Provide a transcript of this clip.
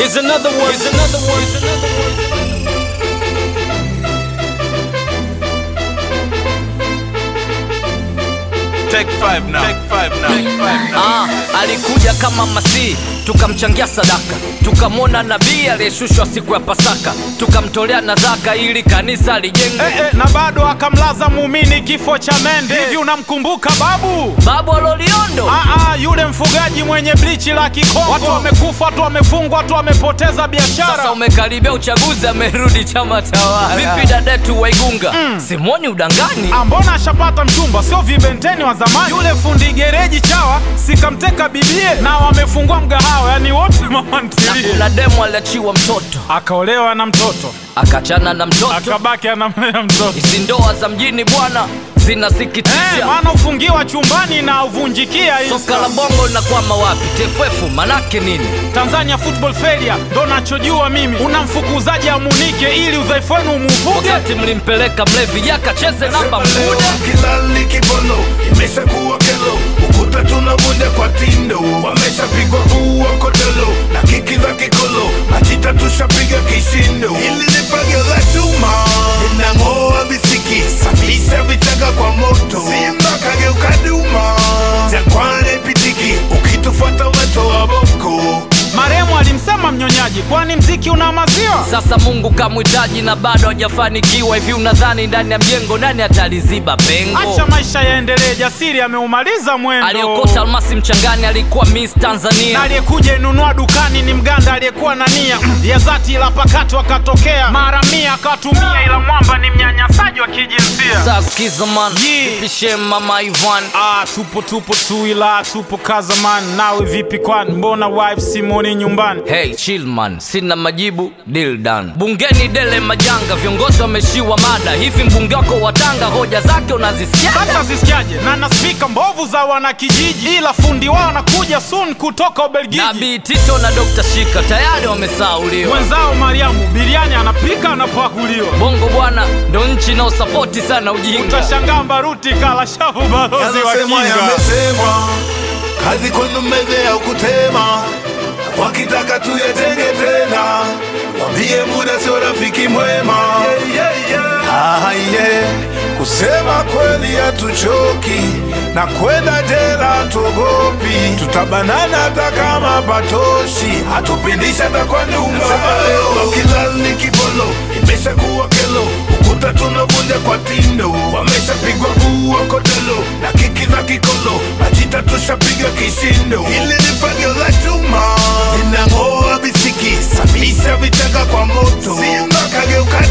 Here's another one. Here's another one. Here's another one. Take five now. Take five now. Take five now. Ah, alikuja kama Masihi, tukamchangia sadaka, tukamwona nabii aliyeshushwa siku ya Pasaka, tukamtolea nadhaka ili kanisa lijengwe. Eh, eh, na bado akamlaza muumini kifo cha mende. Hivi unamkumbuka babu? Babu Loliondo Aa, yule mfugaji mwenye blichi la Kikongo. Watu wamekufa, watu wamefungwa, watu wamepoteza biashara. sasa umekaribia uchaguzi, amerudi chama tawala. Vipi dadetu Waigunga? Simoni udangani Ah, mbona ashapata mchumba, sio vibenteni wa zamani? Yule fundi gereji chawa sikamteka bibie, na wamefungua mgahawa, yani wote mama ntilie. na demu aliachiwa mtoto, Akaolewa na mtoto, akachana na mtoto. akabaki anamlea mtoto. Hizi ndoa za mjini bwana Eh, zinasikitisha. maana ufungiwa chumbani na uvunjikia hii Soka la bongo linakwama wapi? TFF manake nini? Tanzania Football Failure ndo nachojua mimi. Unamfukuzaji amunike ili udhaifu wenu umuvuge. Wakati mlimpeleka mlevi yakacheze namba mkude kilali kibolo imeshakuwa kelo ukuta tunavunja kwa tindo wameshapigwa ua kodolo na kiki za kikolo majita tushapiga kishindo ili ni fagio la chuma inang'oa visiki safisha vichaka kwa moto simba kageuka duma jangwani pitiki ukitufuata weto wa boko Maremu alimsema mnyonyaji, kwani mziki una maziwa? Sasa Mungu kamhitaji na bado hajafanikiwa. Hivi unadhani ndani ya mjengo nani ataliziba pengo? Acha maisha yaendelee, jasiri ameumaliza mwendo. Aliokota almasi mchangani alikuwa Miss Na Tanzania. aliyekuja inunua dukani ni mganda aliyekuwa na nia ya dhati, ila pakato akatokea mara mia akatumia, ila mwamba ni mnyanyasaji wa kijinsia. Sasa sikiza man, Yeah. pishe mama Ivan Ah, tupo tupo tu, ila tupo kazaman. Nawe vipi kwani, mbona wife simoni nyumbani? Hey chill man, sina majibu, deal done. Bungeni dele majanga, viongozi wameshiwa mada. Hivi mbunge wako wa Tanga hoja zake unazisikia? hata zisikiaje na na spika mbovu za wanakijiji, ila fundi wao anakuja soon kutoka Ubelgiji. Nabii Tito na Dr. Shika tayari wamesauliwa. Mwenzao Mariamu biriani anapika anapakuliwa. Bongo bwana ndo nchi inaosapoti sana ujinga. Utashangaa Mbaruti kala shavu balozi wa Yanasemwa kinga. yamesemwa, kazi kwenu meze ya kutema, wakitaka tuyatenge tena, wambie muda sio rafiki mwema. Ah, yeah. Kusema kweli hatuchoki na kwenda jela tuogopi, tutabanana hata kama patoshi, hatupindishi hata kwa nyumba. Kilali kibolo imeshakuwa kelo, ukuta tunavunja kwa tindo, wameshapigwa ua kodolo na kiki za kikolo, majita tushapiga kishindo. Hili ni fagio la chuma linang'oa visiki, safisha vichaka kwa moto, simba kageuka